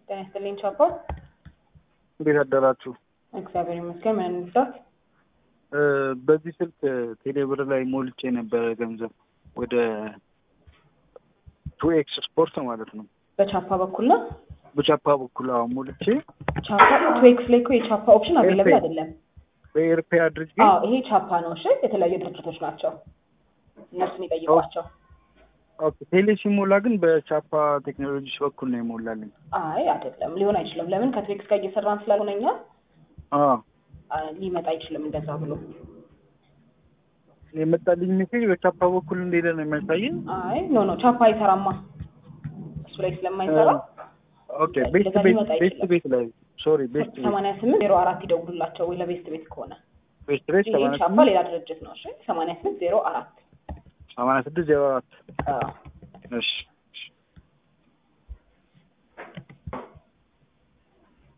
ጤና ይስጥልኝ ቻፓ። እንዴት አደራችሁ? እግዚአብሔር ይመስገን። ምን እንርዳት? እ በዚህ ስልክ ቴሌብር ላይ ሞልቼ ነበረ ገንዘብ ወደ ቱ ኤክስ ስፖርት ማለት ነው። በቻፓ በኩል ነው። በቻፓ በኩል አሁን ሞልቼ ቻፓ ትዌክስ ላይ እኮ የቻፓ ኦፕሽን አቬለብል ኤርፔ። አይደለም። በኤርፔ አድርጌ አዎ ይሄ ቻፓ ነው። እሺ የተለያዩ ድርጅቶች ናቸው። እነሱን ይጠይቋቸው። ኦኬ ቴሌ ሲሞላ ግን በቻፓ ቴክኖሎጂስ በኩል ነው የሞላልኝ። አይ አይደለም፣ ሊሆን አይችልም። ለምን ከትዌክስ ጋር እየሰራን ስላልሆነ እኛ አዎ አ፣ ሊመጣ አይችልም እንደዛ ብሎ። የመጣልኝ ሜሴጅ በቻፓ በኩል እንደሄደ ነው የሚያሳየኝ። አይ ኖ ኖ ቻፓ አይሰራማ እሱ ላይ ስለማይሰራ ኦኬ ቤስት እንደዛ ቤት ሊመጣ ቤስት አይችልም። ቤት ላይ ሶሪ ቤስት ቤት ሰማንያ ስምንት ዜሮ አራት ይደውሉላቸው ወይ ለቤስት ቤት ከሆነ ቤስት ቤት ይሄ ሰማንያ ቻፓ ስምንት ሌላ ድርጅት ነው። እሺ ሰማንያ ስምንት ዜሮ አራት ሰማንያ ስድስት ዜሮ አራት አዎ እሺ